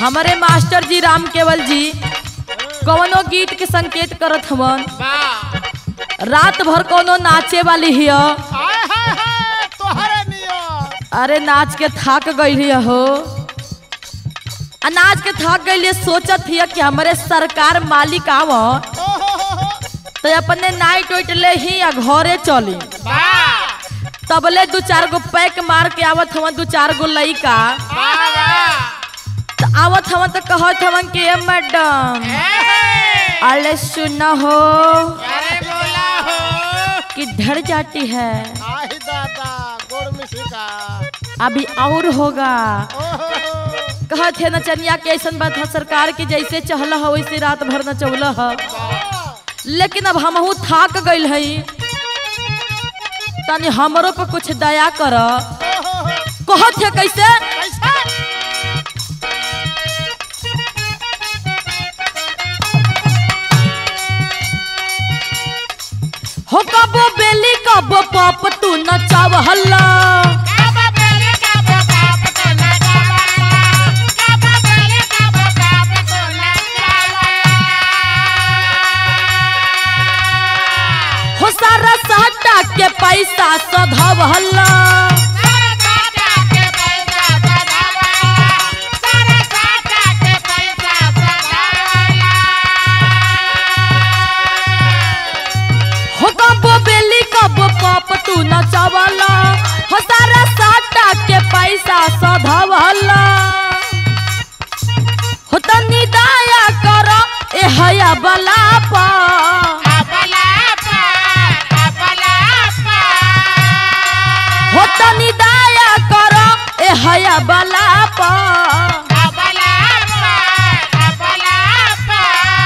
हमारे मास्टर जी राम केवल जी कवनो गीत के संकेत करत हवन वाह रात भर कोनो नाचे वाली हिय हाय हाय हाय तोहरे नियर अरे नाच के थक गई हो आ नाच के थक गई सोचत हिय कि हमारे सरकार मालिक आव ओ हो हो हो तो अपने नाइट उइट ले ही आ घरे चली वाह तबले दू चार गो पैक मार के आवत हवन दू चार गो लइका वाह वाह तो आवत हवन तो कहत हवन कि "ए मैडम ए, अरे सुन हो अरे बोला हो किधर जाती है आई दादा गोड़ मिशिका अभी और होगा ओ हो हो कहत है नचनिया के ऐसा बात है सरकार की जैसे चहल हो वैसे रात भर नचौल है वाह लेकिन अब हमहू थाक गइल हई तनी हमरो पे कुछ दया कर ओ हो हो कहत है कैसे कैसा हो कबो बेली कबो पप तू नचाव हल्ला काबा बेले काबा काबा तो ना काबा काबा बेले काबा काबा तो ना काबा हो सारा सहटा के पैसा सधव हल्ला सारा साटा के पैसा सदावा सारा साटा के पैसा सदावा हो कबो बेली कबो पप तू नचावला हो सारा सहटा के पैसा सधव हल्ला हो तनी दया कर ए हया बला पा अपला पा अपला पा हो तनी दया कर ए हया बला पा अपला पा अपला पा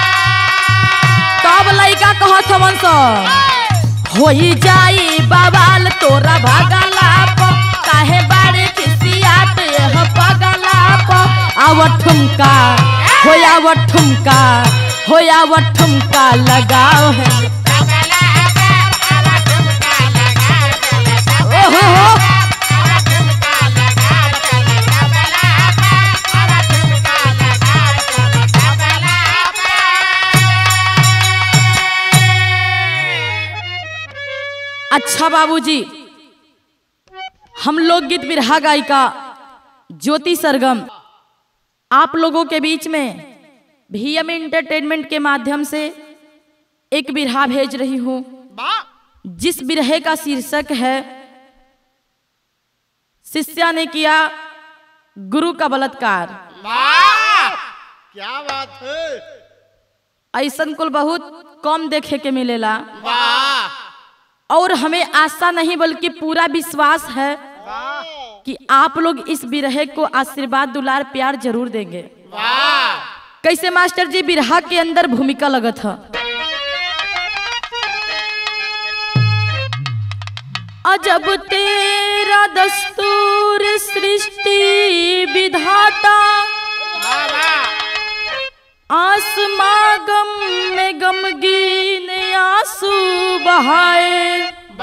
तब लइका कहत हवन स होई जाई बवाल तोरा भगला प काहे बारे खिसियात यह पगला प आव ठुमका होया व ठुमका होया व ठुमका लगाओ है अपला पा आवा ठुमका लगा चले ओहो हो आवा ठुमका लगा चले अपला पा आवा ठुमका लगा चले अपला पा अच्छा बाबूजी हम लोग गीत बिरहा गायिका ज्योति सरगम आप लोगों के बीच में भीएम इंटरटेनमेंट के माध्यम से एक बिरहा भेज रही हूँ वाह जिस बिरहे का शीर्षक है शिष्या ने किया गुरु का बलात्कार वाह क्या बात है ऐसन कुल बहुत कम देखे के मिलेला वाह और हमें आशा नहीं बल्कि पूरा विश्वास है वाह कि आप लोग इस बिरहे को आशीर्वाद दुलार प्यार जरूर देंगे वाह कैसे मास्टर जी बिरहा के अंदर भूमिका लगत है अजब तेरा दस्तूर सृष्टि विधाता आसमां गम में गमगीन आंसू बहाए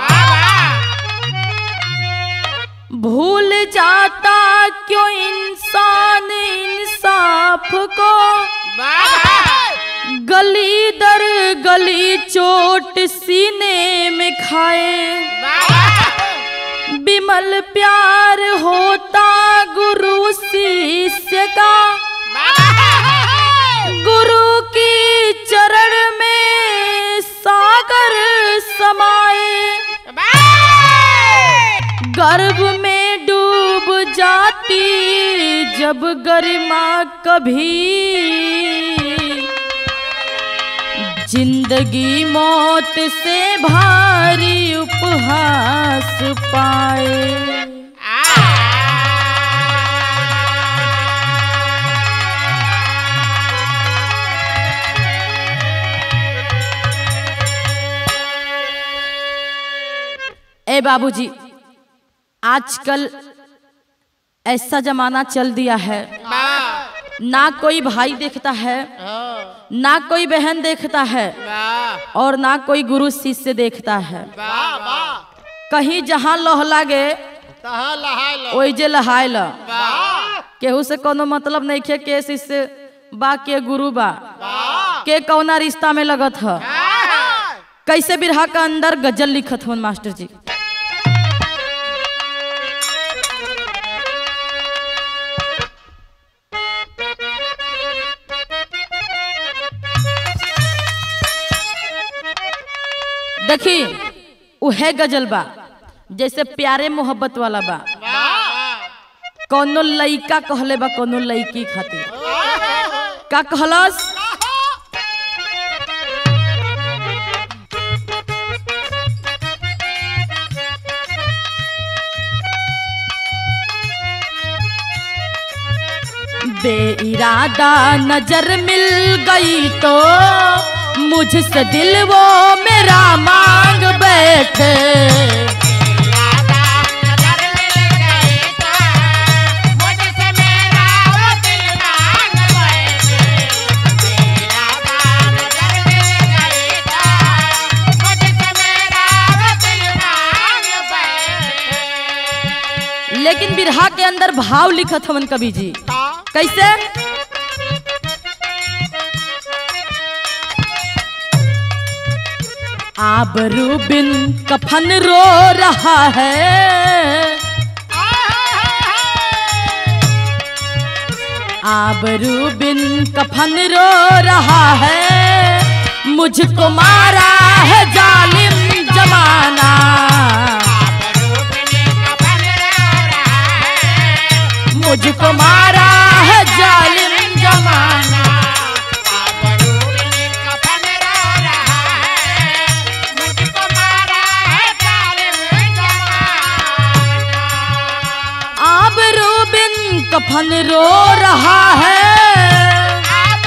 भूल जाता क्यों इंसान इंसाफ को गली दर गली चोट सीने में खाए विमल प्यार होता गुरु शिष्य का गुरु की चरण में सागर समाए गर्भ में डूब जाती जब गरिमा कभी जिंदगी मौत से भारी उपहास पाए ए बाबूजी आजकल ऐसा जमाना चल दिया है ना कोई भाई देखता है ना कोई बहन देखता है और ना कोई गुरु शिष्य देखता है कहीं जहाँ लोह लागे तहाँ लहाय लो ओई जे लहाय ल वाह केहू से कोनो मतलब नहीं खे के शिष्य बा के गुरु बा के कौना रिश्ता में लगत ह कैसे बिरहा का अंदर गजल लिखत हवन मास्टर जी देखी उहे गजल बा जैसे प्यारे मोहब्बत वाला बा कोनो लइका कहले बा कोनो लइकी खातिर का कहलस बेइरादा नजर मिल गई तो मुझसे दिल वो मेरा मांग बैठे लेकिन बिरहा के अंदर भाव लिखत हवन कवि जी कैसे आबरू बिन कफन रो रहा है आबरू बिन कफन रो रहा है मुझको मारा है जालिम जमाना मुझको मारा है जालिम जमाना आबरू बिन कफन रो रहा है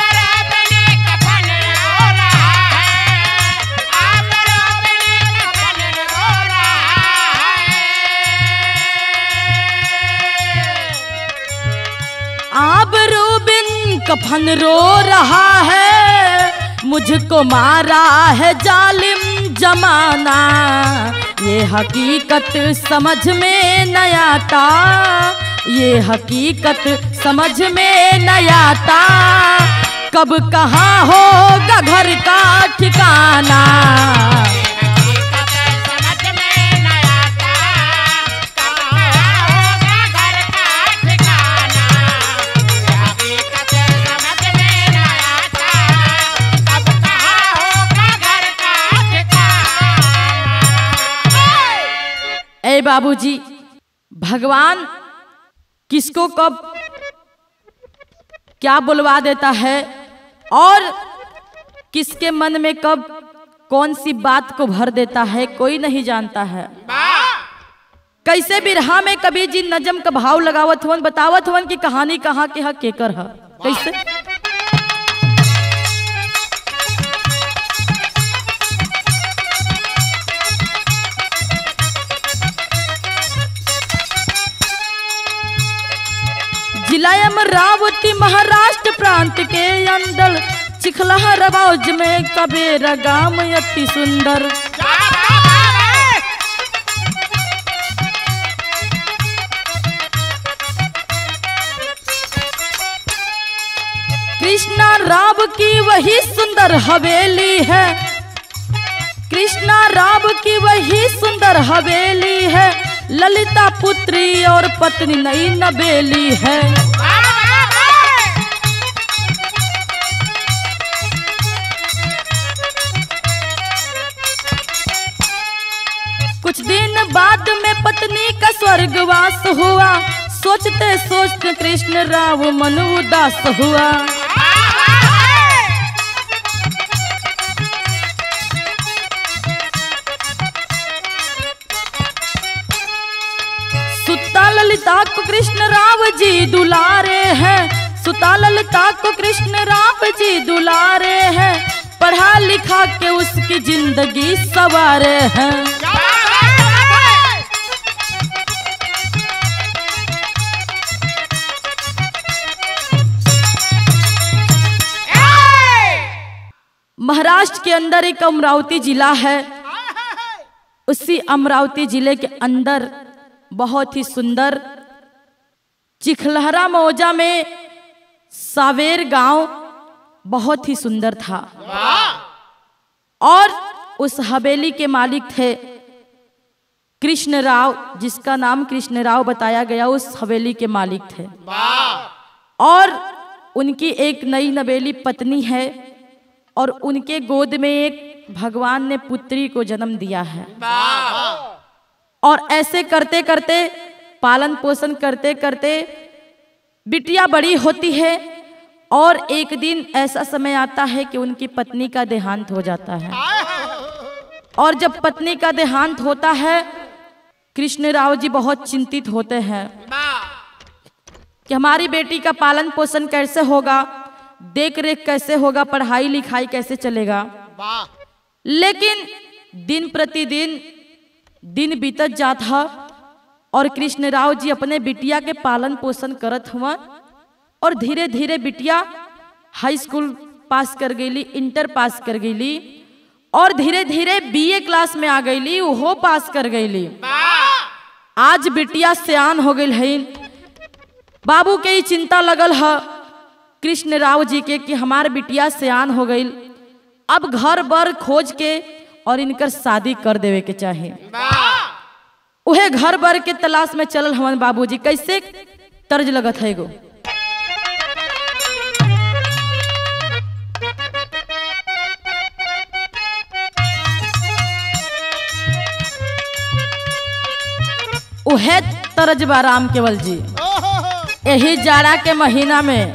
आबरू बिन कफन रो रहा है मुझको मारा है जालिम जमाना ये हकीकत समझ में न आता ये हकीकत समझ में न आता कब कहाँ होगा घर का ठिकाना ए बाबूजी भगवान किसको कब क्या बुलवा देता है और किसके मन में कब कौन सी बात को भर देता है कोई नहीं जानता है कैसे बिरहा में कभी जी नजम का भाव लगावत हुवन बतावत हुवन की कहानी कहाँ के हा केकर है कैसे जिला अमरावती महाराष्ट्र प्रांत के अंदर चिखला रवाज में कबेरा गाम अति सुंदर कृष्णा राव की वही सुंदर हवेली है कृष्णा राव की वही सुंदर हवेली है ललिता पुत्री और पत्नी नई नबेली है कुछ दिन बाद में पत्नी का स्वर्गवास हुआ सोचते सोचते कृष्ण राव मन उदास हुआ सुता ललिता को कृष्ण राव जी दुलारे हैं सुता ललिता को कृष्ण राव जी दुलारे हैं पढ़ा लिखा के उसकी जिंदगी सवारे हैं महाराष्ट्र के अंदर एक अमरावती जिला है उसी अमरावती जिले के अंदर बहुत ही सुंदर चिखलहरा मौजा में सावेर गांव बहुत ही सुंदर था और उस हवेली के मालिक थे कृष्ण राव जिसका नाम कृष्ण राव बताया गया उस हवेली के मालिक थे और उनकी एक नई नवेली पत्नी है और उनके गोद में एक भगवान ने पुत्री को जन्म दिया है और ऐसे करते करते पालन पोषण करते करते बिटिया बड़ी होती है और एक दिन ऐसा समय आता है कि उनकी पत्नी का देहांत हो जाता है और जब पत्नी का देहांत होता है कृष्ण राव जी बहुत चिंतित होते हैं कि हमारी बेटी का पालन पोषण कैसे होगा देख रेख कैसे होगा पढ़ाई लिखाई कैसे चलेगा लेकिन दिन प्रतिदिन दिन बीतत जाता और कृष्ण राव जी अपने बिटिया के पालन पोषण करत हुआ और धीरे धीरे बिटिया हाई स्कूल पास कर गईली इंटर पास कर गईली और धीरे धीरे बीए क्लास में आ गईली वो पास कर गईली आज बिटिया सियान हो गई है बाबू के ही चिंता लगल है कृष्ण राव जी के कि हमार बिटिया सियान हो गई अब घर बर खोज के और इनकर शादी कर देवे के चाहे उहे घर बर के तलाश में चलल हवन बाबूजी कैसे तर्ज लगत है एगो उहे तरज बा राम केवल जी यही जाड़ा के महीना में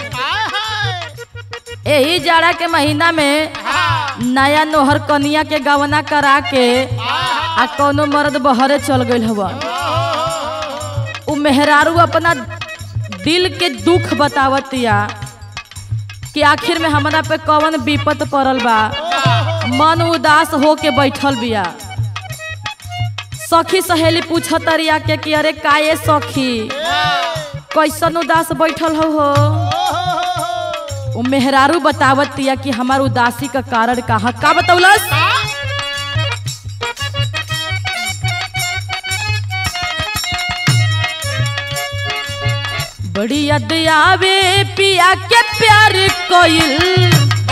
यही जाड़ा के महीना में नया नोहर कनिया के गवना करा के आ कोनो मर्द बहरे चल गई हवा उ मेहरारू अपना दिल के दुख बतावतिया कि आखिर में हमरा पे कौन विपत पड़ल बा मन उदास हो के बैठल बिया सखी सहेली पूछतरिया के कि अरे काये सखी कैसन उदास बैठल हो हो उ मेहरारू बतावतिया कि हमार उदासी का कारण कहा का बतौलस बड़ी याद आवे पिया के प्यार कोइल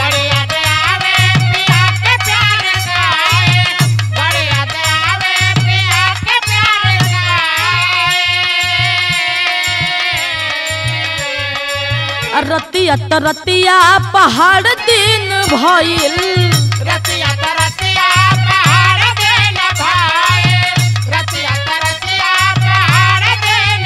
रतिया त रतिया पहाड़ दिन भइल रतिया त रतिया पहाड़ देन भाई रतिया त रतिया पहाड़ देन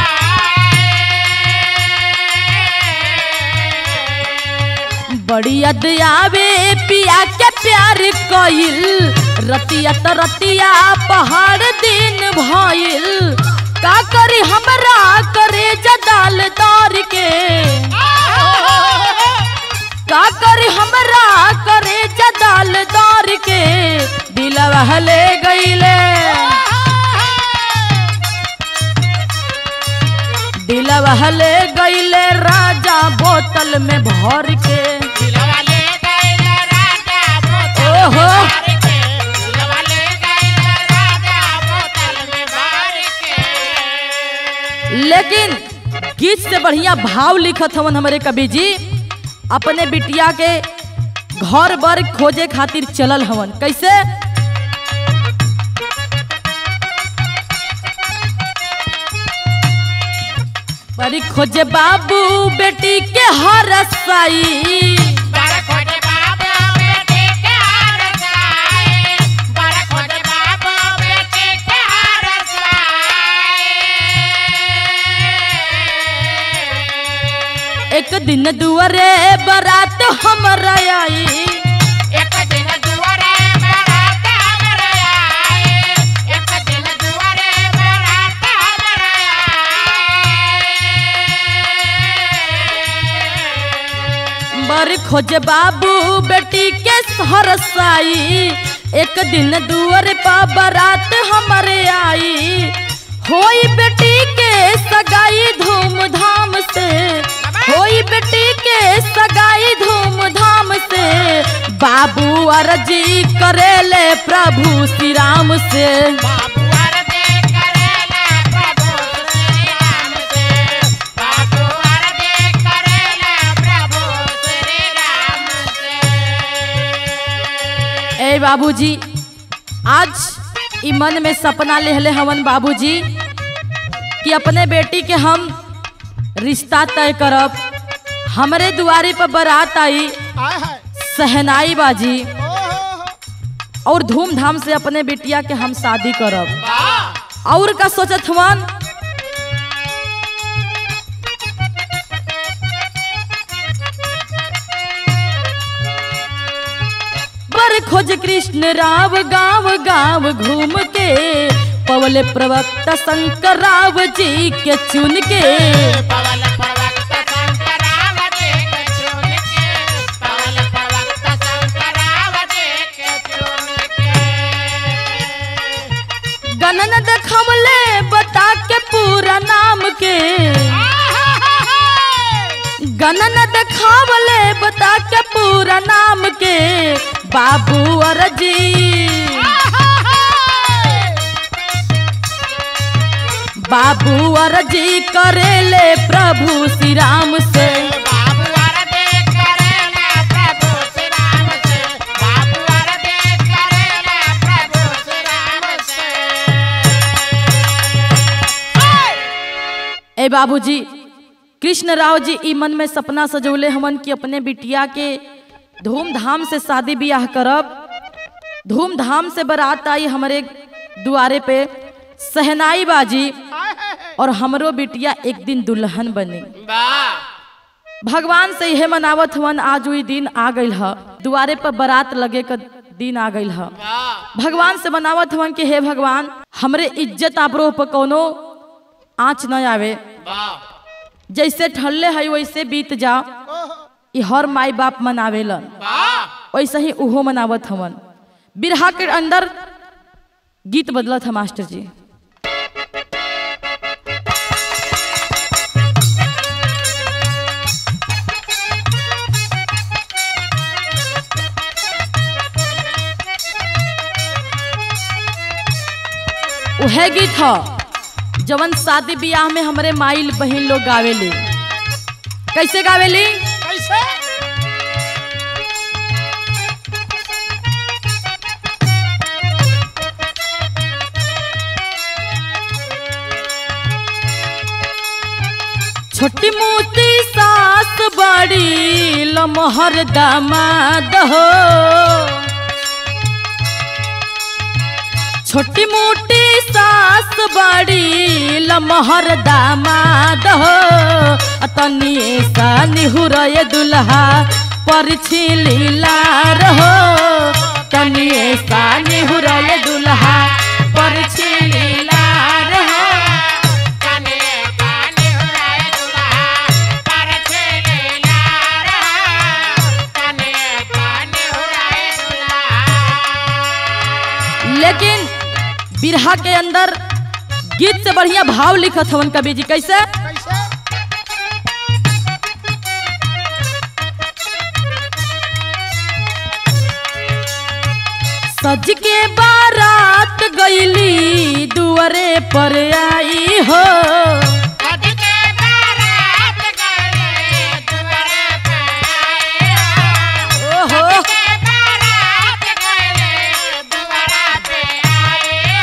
भाई बड़ी याद आवे पिया के प्यार कइल रतिया त रतिया पहाड़ दिन भइल का करी हमरा करे जदाल दौर के का करी हमरा करे जदाल दौर के दिलवा ले गईले दिलवा ले गईले राजा बोतल में भर के दिलवा ले गइल राजा बोतल में ओहो। भर के दिलवा ले गइल राजा बोतल में भर के लेकिन गीत से बढ़िया भाव लिखत हवन हमारे कवि जी अपने बिटिया के घर बर खोजे खातिर चलल हवन कैसे बड़ी खोजे बाबू बेटी के हर साई बड़ खोज बाबू बेटी के हार साए बड़ खोज बाबू बेटी के हार साए एक दिन दुआरे बारात हमर आई एक दिन दुआरे बारात हमर आए एक दिन दुआरे बारात हमर आए बर खोज बाबू बेटी के हर साई एक दिन दुआर पा बारात हमरे आई होई बेटी के सगाई धूमधाम से होई बेटी के सगाई धूमधाम से बाबू अर्जी करेले प्रभु श्री राम से बाबू अरदे करेला प्रभु श्री राम से बाबूजी आज ई मन में सपना लेहले हवन बाबूजी कि अपने बेटी के हम रिश्ता तय करब हमरे दुआरे पर बारात आई आय हाय सहनाई बाजी ओ हो हो और धूमधाम से अपने बेटिया के हम शादी करब वाह और का सोचत हवन बर खोज कृष्ण राव गांव गांव घूम के पवल प्रवक्ता शंकर राव जी के चुन के पवन प्रवक्त शंकराव जी के चुन के पवन प्रवक्त शंकराव जी के चुन के गणन देखवले बता के पूरा नाम के गणन देखावले बता के पूरा नाम के बाबू और जी बाबू और जी करेले प्रभु श्री राम से बाबू अरदे करेला प्रभु श्री राम से बाबू अरदे करेला प्रभु श्री राम से ए बाबूजी कृष्ण राव जी ई मन में सपना सजौले हमन कि अपने बिटिया के धूमधाम से शादी ब्याह करब धूमधाम से बारात आई हमारे दुआरे पे सहनाई बाजी आय हाय हाय और हमरो बिटिया एक दिन दुल्हन बनी वाह भगवान से यह मनावत हवन आज वही दिन आ गई ह दुआरे पर बारात लगे का दिन आ गई ह वाह भगवान से मनावत हवन कि हे भगवान हमरे इज्जत आबरो पर कोनो आँच न आवे वाह जैसे ठल्ले है वैसे बीत जा ओहो ई हर माई बाप मनावेलन वाह वैसे ही उहो मनावत हवन बिरहा के अंदर गीत बदलत है मास्टर जी उहे गीत ह जवन शादी ब्याह में हमरे माई बहन लोग गावेली कैसे गावेली कैसे छोटी मोटी सास बड़ी लमहर दामाद हो छोटी मोटी सास बड़ी लमहर दामाद हो तनी सा निहुरय दुल्हा पर छिलीला रहो तनी सा निहुरय दुल्हा पर छिलीला रहो कने काने हुराए दुल्हा पर छेले लारा कने काने हुराए दुल्हा लेकिन बिरहा के अंदर गीत से बढ़िया भाव लिखत हवन कवि जी कैसे कैसे सज के बारात गईली दुआरे पर आई हो कद के बारात गए दुआरे पे आए ओहो के बारात गए दुआरा पे आए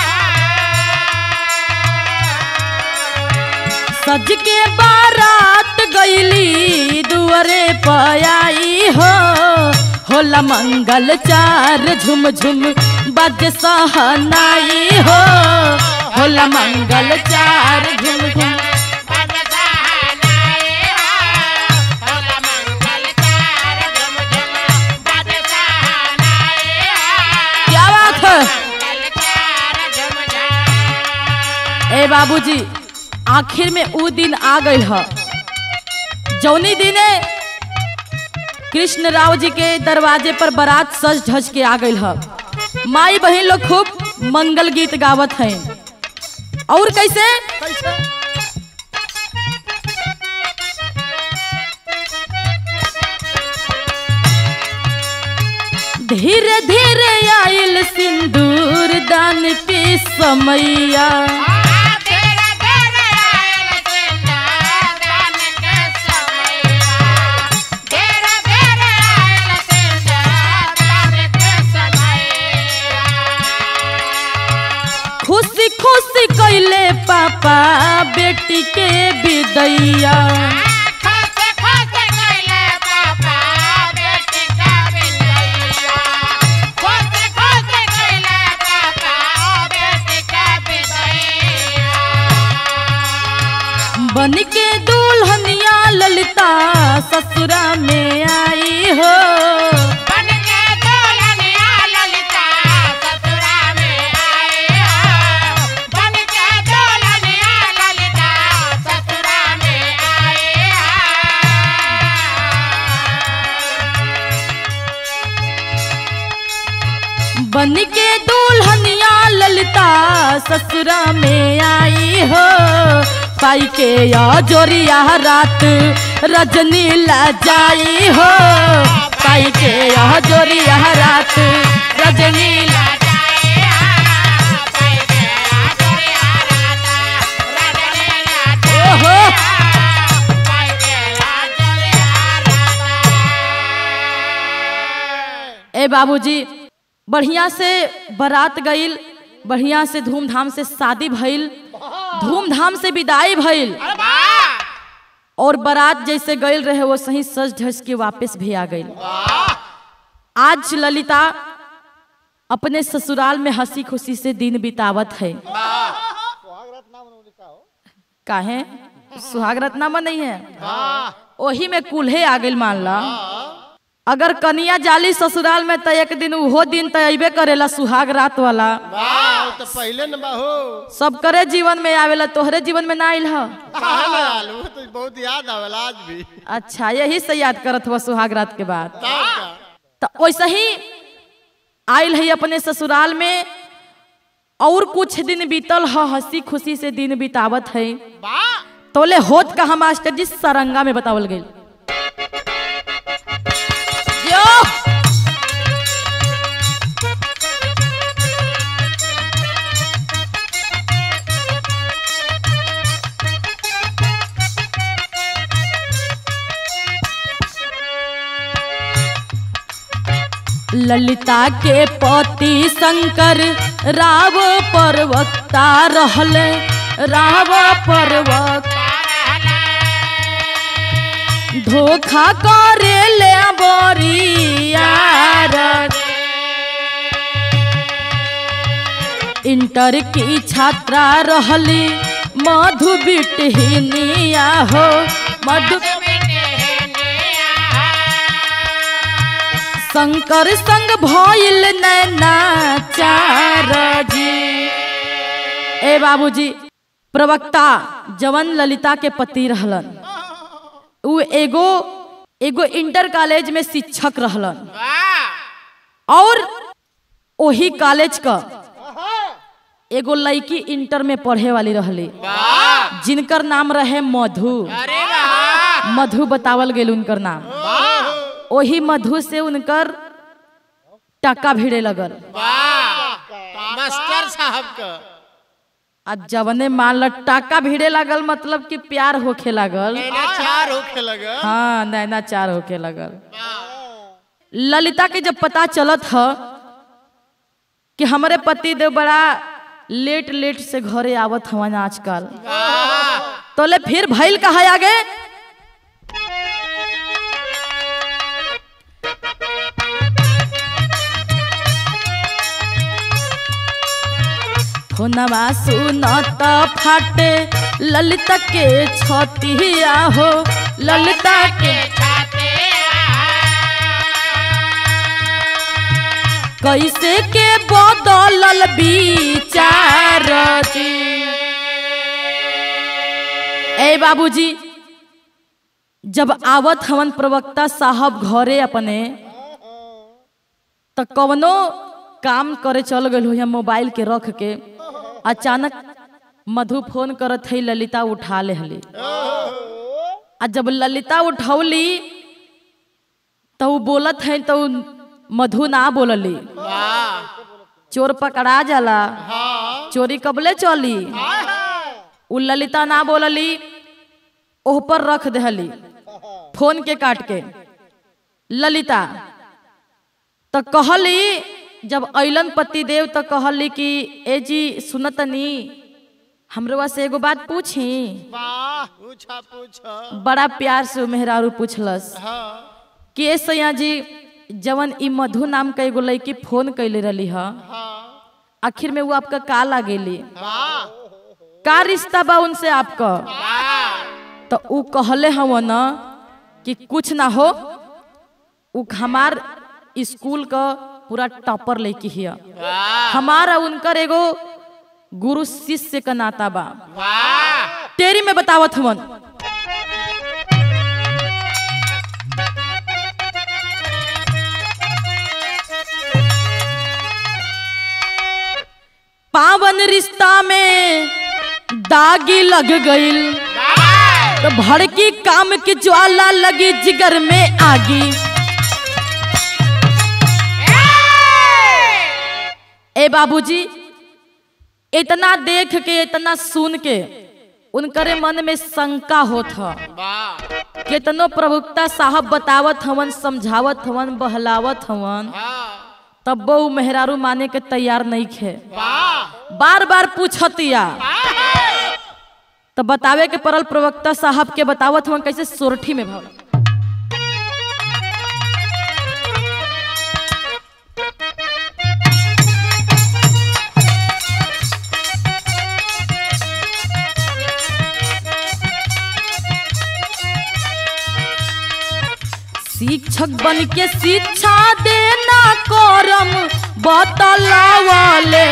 सज के बारात गईली दुआरे पर आई हो होला मंगल चार झुम झुम बज सहनाई हो होला मंगल चार झुम झुम क्या बात है ए बाबूजी आखिर में ऊ दिन आ गई है जौनी दिने कृष्ण राव जी के दरवाजे पर बारात सज धज के आ गई है माई बहन लोग खूब मंगल गीत गावत हैं और कैसे कैसे धीरे धीरे आइल सिंदूर दान के समैया तेरा तेरा आयल सिंदा दान के समैया तेरा तेरा आयल सिंदा दान के समैया बेटी के विदैया खोसे खोसे गइले पापा बेटी का बिदैया खोसे खोसे गइले पापा बेटी का बिदैया बन के दुल्हनिया ललिता ससुरा में आई हो बन के दुल्हनिया ललिता ससुरा में आए हो बन के दुल्हनिया ललिता ससुरा में आए बन के दुल्हनिया ललिता ससुरा में आई हो पाई के या जोरिया रात रजनी ला जाई हो पाई के या जोरिया रात रजनी ला ओहो ए बाबूजी बढ़िया से बारात गईल बढ़िया से धूमधाम से शादी भइल धूमधाम से विदाई भइल और बारात जैसे गईल रहे वो सही सज धज के वापस भी आ गईल आज ललिता अपने ससुराल में हंसी खुशी से दिन बितावत है काहे सुहाग रत्नामा नहीं है ओही में कुल्हे आ गईल मान ला अगर कनिया जाली ससुराल में त एक दिन उहो दिन त अबे करेला सुहाग रात वाला वाह तो पहले न बाहो सब करे जीवन में आवेला तोहरे जीवन में ना आइल ह कहाँ ना आलू तो बहुत याद आवेला आज भी अच्छा यही से याद करत हुआ सुहाग रात के बाद तब का तो वैसे ही आइल है अपने ससुराल में और कुछ दिन बीतल ह हंसी खुशी से दिन बितावत है तोले होत का हम मास्टर जी सरंगा में बतावल गई ललिता के पति शंकर राव परवक्ता रहले राव परवक्ता धोखा करे ले बोरियार इंटर की छात्रा रहली मधु बिटहिनिया हो मधु शंकर संग भइल नैना चार जी ए बाबूजी प्रवक्ता जवन ललिता के पति रहलन उ एगो एगो इंटर कॉलेज में शिक्षक रहलन और ओही कॉलेज का एगो लड़की इंटर में पढ़े वाली रहली जिनकर नाम रहे मधु अरे वाह मधु बतावल गेल उनकर नाम ओही मधु से उनकर टका भिड़े लगल वाह मास्टर साहब का आ जवने मान ल टाका भिड़े लागल मतलब कि प्यार होखे लागल चार होखे लगा हाँ नैना चार होके लगल ललिता के जब पता चलत ह कि हमारे पति देव बड़ा लेट लेट से घरे आवत हवन आजकल तोले फिर भइल कहा आगे फोनवा सुनत फाटे ललिता के छतिया हो ललिता के छाते कैसे के बदलल विचार जी ए बाबूजी जब आवत हवन प्रवक्ता साहब घरे अपने तो कवनो काम करे चल गए हो मोबाइल के रख के अचानक मधु फोन करत है ललिता उठा ले हली आ जब ललिता उठौली तो उ बोलत है तो उ मधु ना बोलली चोर पकड़ा जाला चोरी कबले चली उ ललिता ना बोलली ओह पर रख दहली फोन के काट के ललिता तो कहली जब अइलन पति देव तो कहली कि ए जी सुनतनी हमरो से एगो बात पूछी वाह पूछा पूछा बड़ा प्यार से उ मेहरारू पूछलस हाँ के सैया जी जवन ई मधु नाम का एगो लड़की फोन कैले रही ह हाँ आखिर में वो आपका का लागेली वाह का रिश्ता बा उनसे आपका तो उ कहले हव न कि कुछ ना हो उ हमार स्कूल का पूरा टॉपर लेके हिया हमारा उनकर एगो गुरु शिष्य का नाता बा तेरी में बतावत हवन पावन रिश्ता में दागी लग गईल तो भड़की काम की ज्वाला लगी जिगर में आगी ए बाबूजी इतना देख के इतना सुन के उनकरे मन में शंका होत ह केतनो प्रभुक्ता साहब बतावत हवन समझावत हवन बहलावत हवन तब वो मेहरारू माने के तैयार नहीं खे बार बार पूछतिया तो बतावे के परल प्रवक्ता साहब के बतावत हवन कैसे सोरठी में भव शिक्षक बन के शिक्षा देना करम बतलावले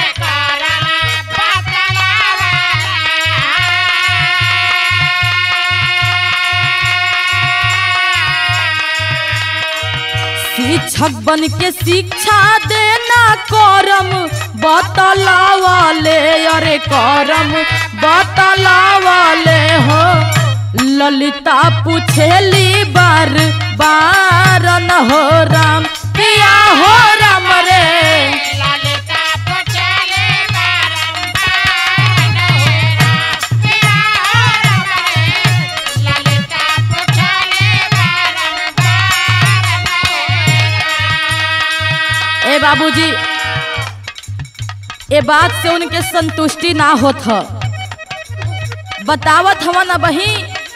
शिक्षक बन के शिक्षा देना करम बतलावले अरे करम बतलावले हो ललिता पूछेली बार बार न हो राम किया हो राम रे ललिता पुछले बारंबार नहेरा मेरा राम रे ललिता पुछले बारंबार नहेरा ए बाबूजी ए बात से उनके संतुष्टि ना होत ह बतावत हवन अब ही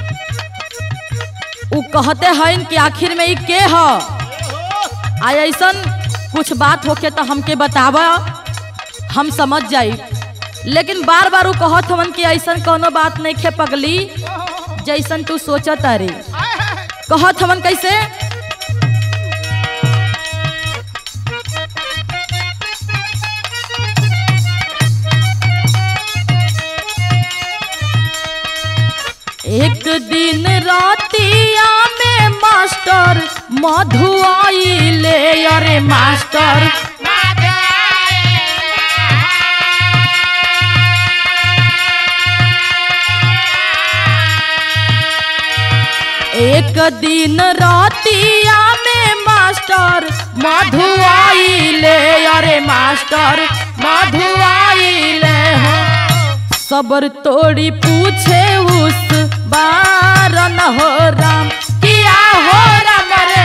उ कहते हन कि आखिर में ई के ह आ ऐसन कुछ बात होके तो हमके बतावा हम समझ जाई लेकिन बार बार उ कहत हवन कि ऐसन कोनो बात नहीं खे पगली जैसन तू सोचत अरे कहत हवन कैसे एक दिन रातिया में मास्टर मधु आइले अरे मास्टर एक दिन रातिया में मास्टर मधु आइले अरे मास्टर मधु आइले हो सबर तोड़ी पूछे उस बार न हो राम किया हो राम रे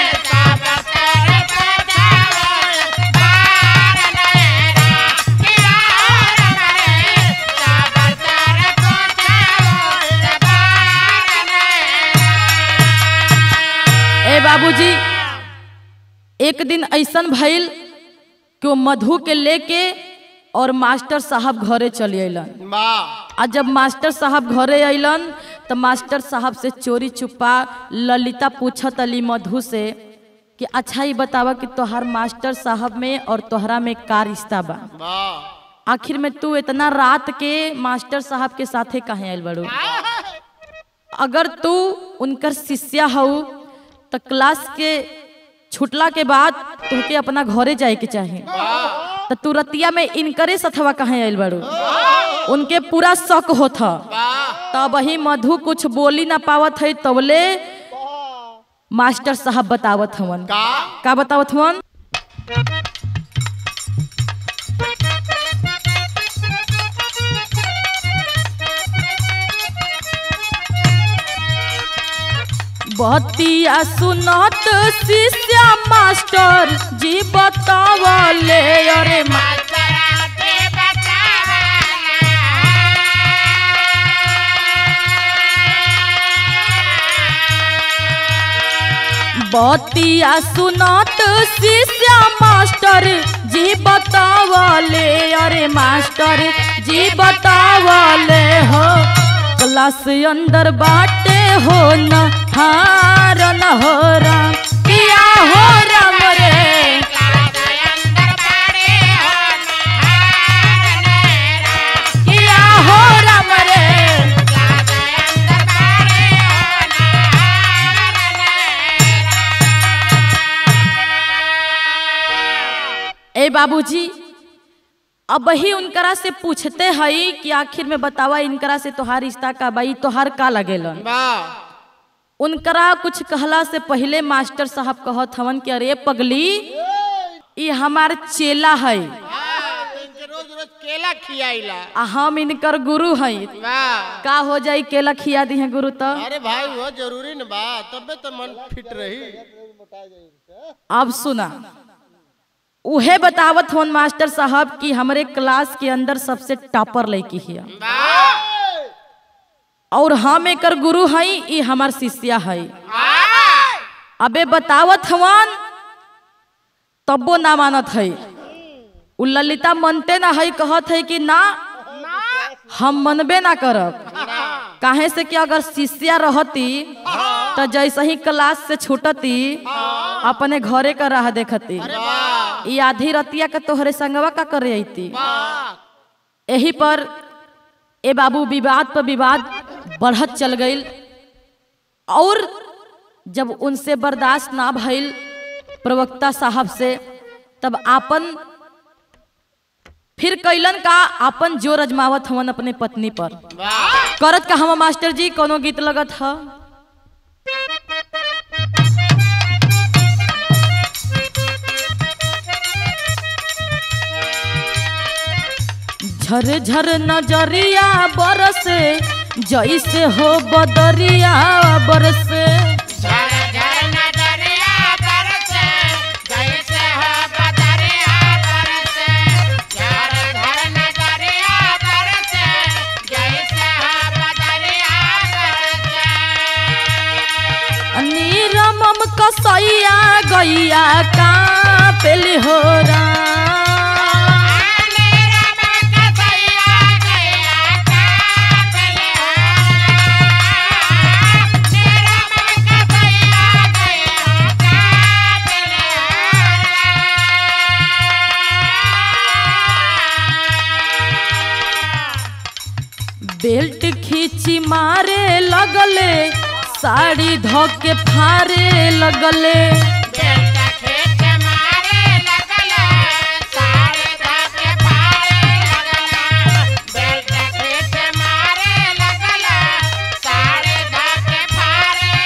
ए बाबूजी एक दिन ऐसन भइल कि वो मधु के लेके और मास्टर साहब घरे चले अलन वाह आ जब मास्टर साहब घरे अलन तो मास्टर साहब से चोरी छुपा ललिता पूछत अली मधु से कि अच्छा ही बतावा कि तोहार मास्टर साहब में और तोहरा में का रिश्ता बा वाह आखिर में तू इतना रात के मास्टर साहब के साथे कहे आयल बड़ू अगर तू उनकर शिष्या हऊ तो क्लास के छुटला के बाद तुहके अपना घरे जाए के चाही तो तू रतिया में इनकरे सथवा कहे आयल बड़ू उनके पूरा शक होत ह तब ही मधु कुछ बोली ना पावत है तबले मास्टर साहब बतावत हवन का का बतावत हवन बतिया सुनत शिष्या मास्टर जी बतावले अरे मा मास्टर दे बतावा बतिया सुनत शिष्या मास्टर जी बतावले अरे मास्टर जी बतावले हो क्लास अंदर बाटे हो न हार न हो राम किया हो राम रे किया हो राम रे ए बाबूजी अब ही उनकरा से पूछते हई कि आखिर में बतावा इनकरा से तोहार रिश्ता का बाई तोहार का लगेलन वाह उनकरा कुछ कहला से पहले मास्टर साहब कहत हवन कि अरे पगली ये हमार चेला है इनके रोज रोज केला खियाइला आ हम इनकर गुरु हई वाह का हो जाई केला खिया दी है गुरु तो अरे भाई वो जरूरी न बा तबे तो मन फिट रही अब सुना उहे बतावत होन मास्टर साहब कि हमरे क्लास के अंदर सबसे टॉपर लड़की हिया वाह और हम एकर गुरु हई ई हमार शिष्या हई अबे बतावत हवन तब्बो ना मानत हई उ ललिता मनते ना हई कहत है कि ना हम मनबे ना करब काहे से कि अगर शिष्या रहती तो जैसे ही क्लास से छूटती अपने घरे का राह देखती ई आधी रतिया के तोहरे संगवा का करे अइती यही पर ए बाबू विवाद पर विवाद बढ़त चल गई और जब उनसे बर्दाश्त ना भइल प्रवक्ता साहब से तब आपन फिर कैलन का आपन जोर अजमावत हवन अपने पत्नी पर करत का हम मास्टर जी कोनो गीत लगत ह झर झर नजरिया बरसे जैसे हो बदरिया बरसे झर झर नजरिया बरसे जैसे हो बदरिया बरसे झर झर नजरिया बरसे जैसे हो बदरिया बरसे नीरमम कसैया गैया का पेली हो मेरा मन कसैया गया का पले मेरा मन कसैया गया का पले बेल्ट खींची मारे लगले साड़ी धोके फारे लगले बेटा खेत मारे लगला सारे धाके फारे लगला बेटा खेत मारे लगला सारे धाके फारे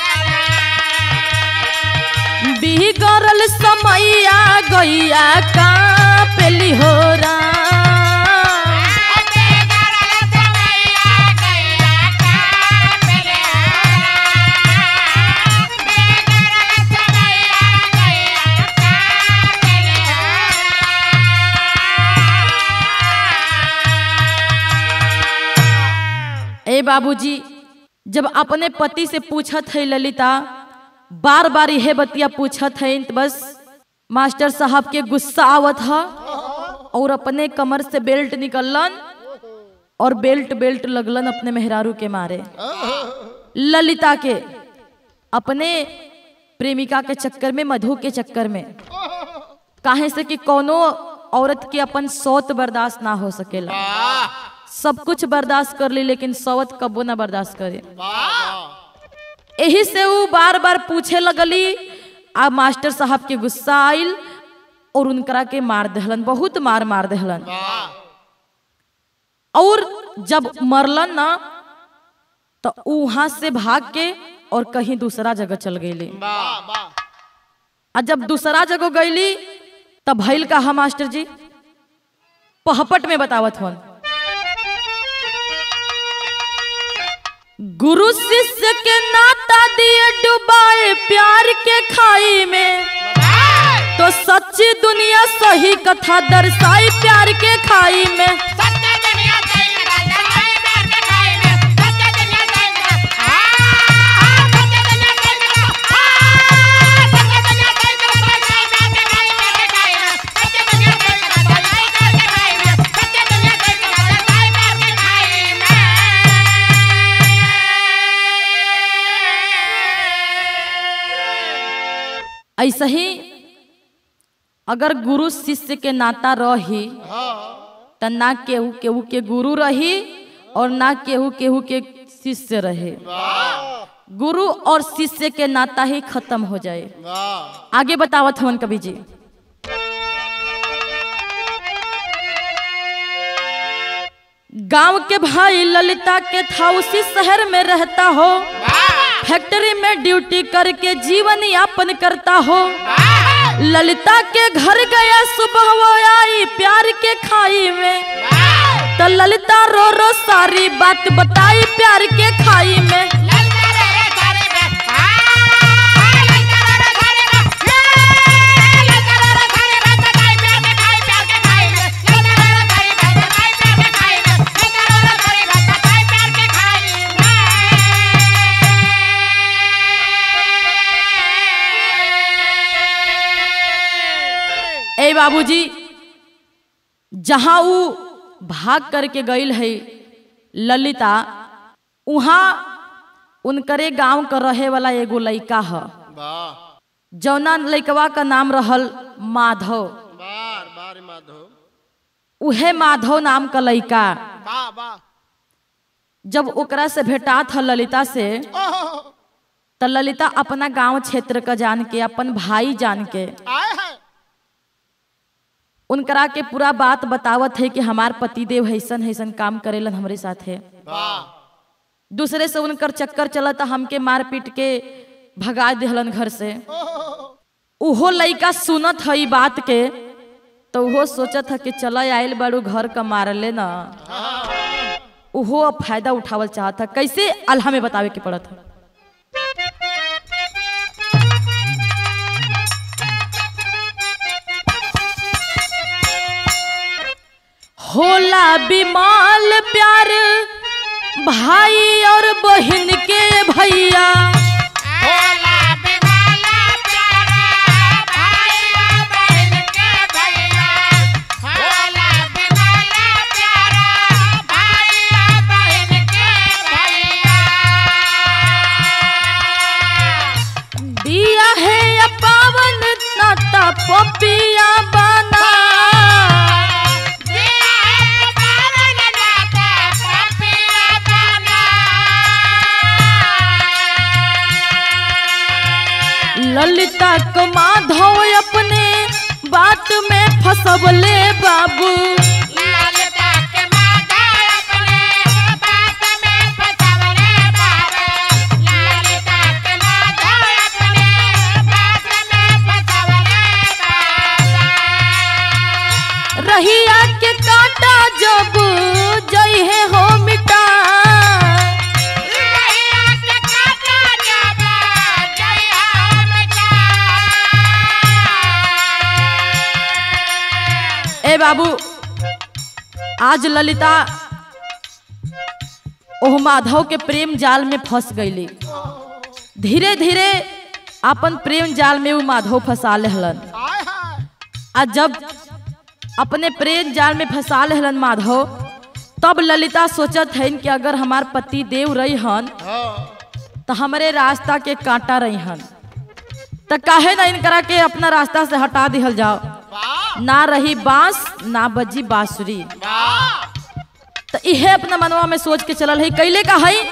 लगला बिगड़ल समैया गैया का पेली हो ए बाबूजी जब अपने पति से पूछत है ललिता बार बार यह बतिया पूछत है तो बस मास्टर साहब के गुस्सा आवत है और अपने कमर से बेल्ट निकलन और बेल्ट बेल्ट लगलन अपने मेहरारू के मारे ललिता के अपने प्रेमिका के चक्कर में मधु के चक्कर में काहे से कि कोनो औरत के अपन सौत बर्दाश्त ना हो सकेला सब कुछ बर्दाश्त कर ली लेकिन सौत कबो ना बर्दाश्त करे यही से वो बार बार पूछे लगली आ मास्टर साहब के गुस्सा आइल और उनकरा के मार दहलन बहुत मार मार दहलन और जब मरलन ना तो वहां से भाग के और कहीं दूसरा जगह चल गईली आ जब दूसरा जगह गईली तब भइल का हा मास्टर जी पहपट में बतावत हन गुरु शिष्य के नाता दिए डुबाए प्यार के खाई में तो सच्ची दुनिया सही कथा दर्शाई प्यार के खाई में सच्चे दुनिया सही करा दरबार प्यार के खाई में सच्चे दुनिया सही करा आ आ सच्चे दुनिया सही करा ऐसे ही अगर गुरु शिष्य के नाता रही हाँ त ना केहू केहू के गुरु रही और ना केहू केहू के शिष्य रहे वाह गुरु और शिष्य के नाता ही खत्म हो जाए वाह आगे बतावत हवन कवि जी गांव के भाई ललिता के था उसी शहर में रहता हो फैक्ट्री में ड्यूटी करके जीवन यापन करता हो ललिता के घर गया सुबह वो आई प्यार के खाई में तो ललिता रो रो सारी बात बताई प्यार के खाई में ए बाबूजी जहाँ ऊ भाग करके गईल है ललिता उहाँ उनकरे गांव का रहे वाला एगो लइका ह वाह जौना लइकवा का नाम रहल माधव बार बार माधव उहे माधव नाम का लइका वाह वाह जब ओकरा से भेटात ह ललिता से ओह त ललिता अपना गांव क्षेत्र का जान के अपन भाई जान के आए है उनकरा के पूरा बात बतावत है कि हमार पतिदेव हैसन हैसन काम करेलन हमरे साथे वाह दूसरे से उनकर चक्कर चलता हमके मार पीट के भगा दिहलन घर से उहो लइका सुनत है ई बात के तो उहो सोचत है कि चल आयल बाड़ू घर का मारले ना उहो अब फायदा उठावल चाहत है कैसे अल्लाह में बतावे के पड़त है होला बिमाल प्यार भाई और बहन के भैया दिया है या पावन नाता पपिया बना ललिता को माधव अपने बात में फसबले बाबू रहिया के काटा जब जई है हो मिटा ए बाबू आज ललिता ओह माधव के प्रेम जाल में फंस गईली धीरे धीरे अपन प्रेम जाल में वो माधव फंसा लेहलन आए है आ जब अपने प्रेम जाल में फंसा लेहलन माधव तब ललिता सोचत हन कि अगर हमार पति देव रही हन हाँ तो हमरे रास्ता के कांटा रही हन तो काहे ना इनकरा के अपना रास्ता से हटा दिहल जाओ वाह ना रही बांस ना बजी बांसुरी वाह तो इहे अपना मनवा में सोच के चलल है कैले का है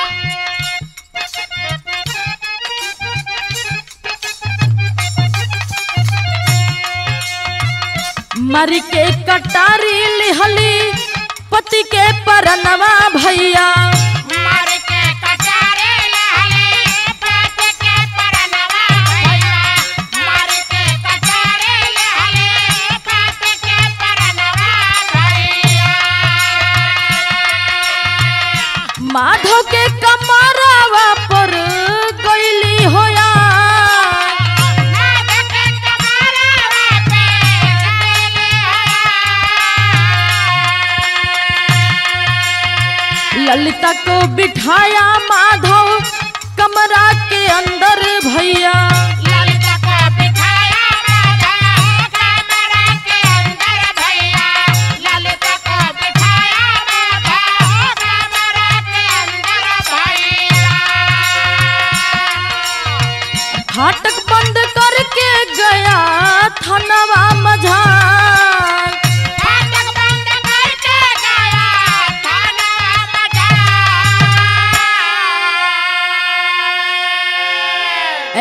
मर के कटारी लिहली पति के परनवा भैया माधव के कमरवा पर गईली होया ललिता को बिठाया माधव कमरा के अंदर भैया फाटक बंद करके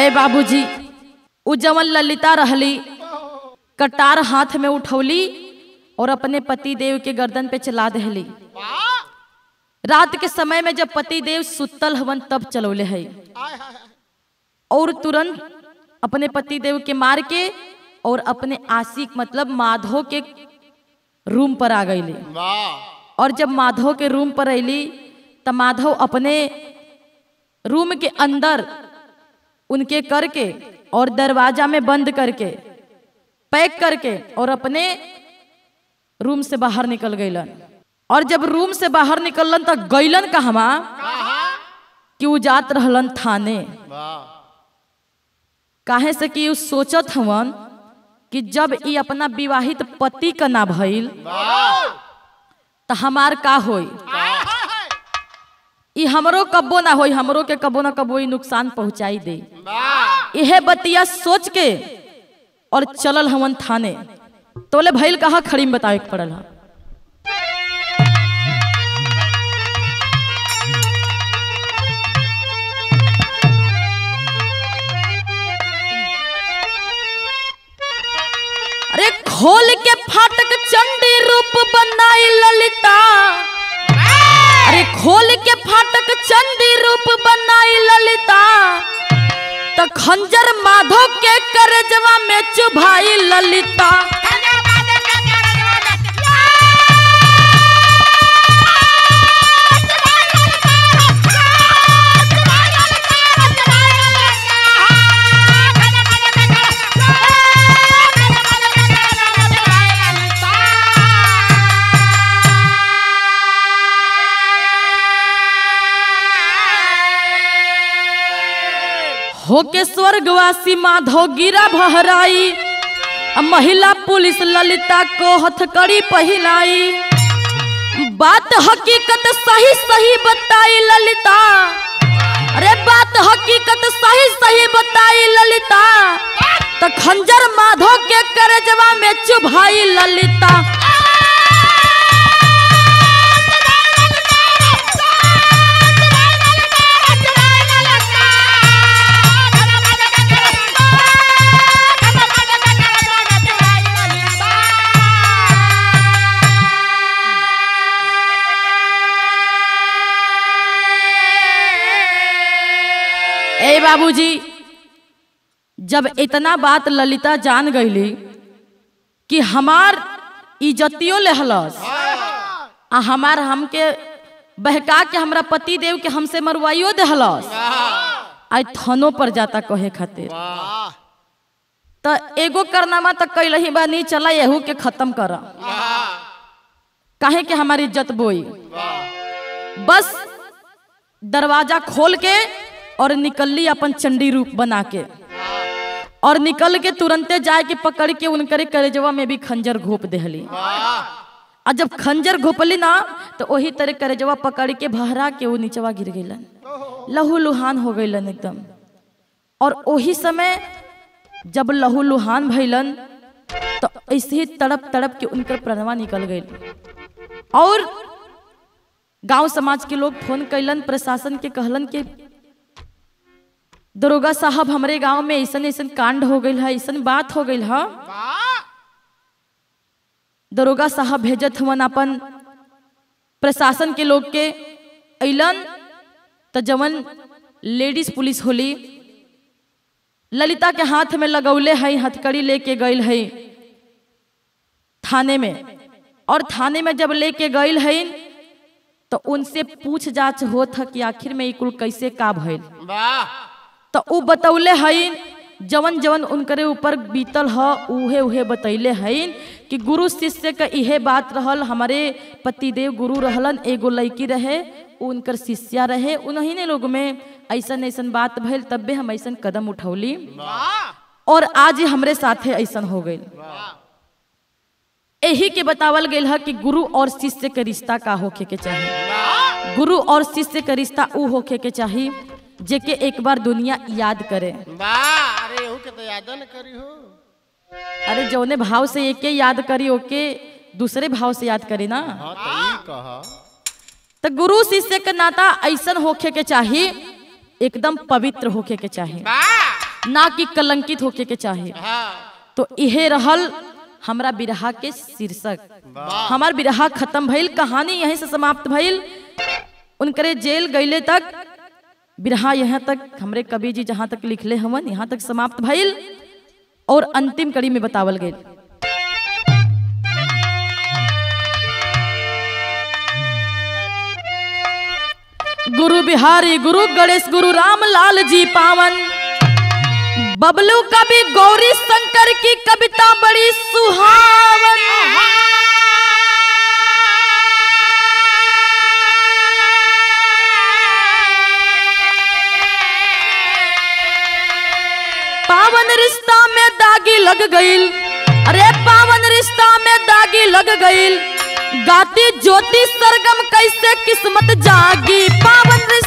ए बाबूजी उ जवन ललिता रहली कटार हाथ में उठौली और अपने पति देव के गर्दन पे चला दहली वाह रात के समय में जब पति देव सुतल हवन तब चलौले है आय हाय हाय और तुरंत अपने पति देव के मार के और अपने आशिक मतलब माधव के रूम पर आ गईली वाह और जब माधव के रूम पर अली तब माधव अपने रूम के अंदर उनके करके और दरवाजा में बंद करके पैक करके और अपने रूम से बाहर निकल गईलन और जब रूम से बाहर निकलन तो गईलन कहवा कि उ जात रहलन थाने वाह काहे से कि उ सोचत हवन कि जब ई अपना विवाहित पति का ना भइल वाह तो हमार का होई आय हाय हाय ई हमरो कब्बो ना होई हमरो के कब्बो ना कब्बो ई नुकसान पहुंचाई दे वाह इहे बतिया सोच के और चलल हवन थाने तोले भइल कहा खड़ी में बतावे के पड़ल हा अरे खोल के फाटक चंडी रूप बनाई ललिता अरे खोल के फाटक चंडी रूप बनाई ललिता तो खंजर माधव के करजवा में चुभाई ललिता होके स्वर्गवासी माधव गिरा भहराई आ महिला पुलिस ललिता को हथकड़ी पहिलाई बात हकीकत सही सही बताई ललिता अरे बात हकीकत सही सही बताई ललिता तो खंजर माधव के करजवा में चुभाई ललिता ए बाबूजी जब इतना बात ललिता जान गईली कि हमार इज्जतियों लेहलस आ हमार हमके बहका के हमरा पति देव के हमसे मरवाइयो देहलस आज थानों पर जाता कहे खातिर वाह तो एगो करनामा तो कैलही बा नहीं चला एहू के खत्म कर काहे के हमारी इज्जत बोई बस दरवाजा खोल के और निकलली अपन चंडी रूप बना के और निकल के तुरंते जाए के पकड़ के उनकरे करेजवा में भी खंजर घोप देहली और जब खंजर घोपली ना तो वही तरह करेजवा पकड़ के भहरा के वो नीचवा गिर गईलन लहू लुहान हो गईलन एकदम और वही समय जब लहू लुहान भइलन तो ऐसे ही तड़प तड़प के उनकर प्रणवा निकल गई और गांव समाज के लोग फोन कैलन प्रशासन के कहलन कि दरोगा साहब हमरे गांव में ऐसन ऐसन कांड हो गई है ऐसन बात हो गई है दरोगा साहब भेजत हुवन अपन प्रशासन के लोग के अलन तो जवन लेडीज पुलिस होली ललिता के हाथ में लगौले है हथकड़ी लेके गईल है थाने में और थाने में जब लेके गईल है तो उनसे पूछ जांच होत है कि आखिर में ई कुल कैसे का भइल वाह तो उ बतौले हईन जवन जवन उनकरे ऊपर बीतल ह उहे उहे बतैले हईन कि गुरु शिष्य का इहे बात रहल हमारे पतिदेव गुरु रहलन एगो लड़की रहे उ उनकर शिष्या रहे उन्हीं ने लोग में ऐसन ऐसन बात भइल तब्बे हम ऐसन कदम उठौली वाह और आज हमरे साथे ऐसन हो गई यही के बतावल गई है कि गुरु और शिष्य के रिश्ता का होखे के चाहिए गुरु और शिष्य के रिश्ता ऊ होखे के चाहिए जेके एक बार दुनिया याद करे वाह अरे एहू के तो याद न करी हो अरे जौने भाव से एके याद करी ओके दूसरे भाव से याद करी ना हाँ तो ई कहा तो गुरु शिष्य के नाता ऐसन होखे के चाहिए एकदम पवित्र होखे के चाहिए वाह ना कि कलंकित होके के चाहे हाँ तो इहे रहल हमरा बिरहा के शीर्षक हमार बिरहा खत्म भइल कहानी यहीं से समाप्त भइल उनकरे जेल गईले तक बिरहा यहाँ तक हमरे कवि जी जहाँ तक लिखले हवन यहाँ तक समाप्त भइल और अंतिम कड़ी में बतावल गई गुरु बिहारी गुरु गणेश गुरु रामलाल जी पावन बबलू कवि गौरी शंकर की कविता बड़ी सुहावन पावन रिश्ता में दागी लग गईल अरे पावन रिश्ता में दागी लग गईल गाती ज्योति सरगम कैसे किस्मत जागी पावन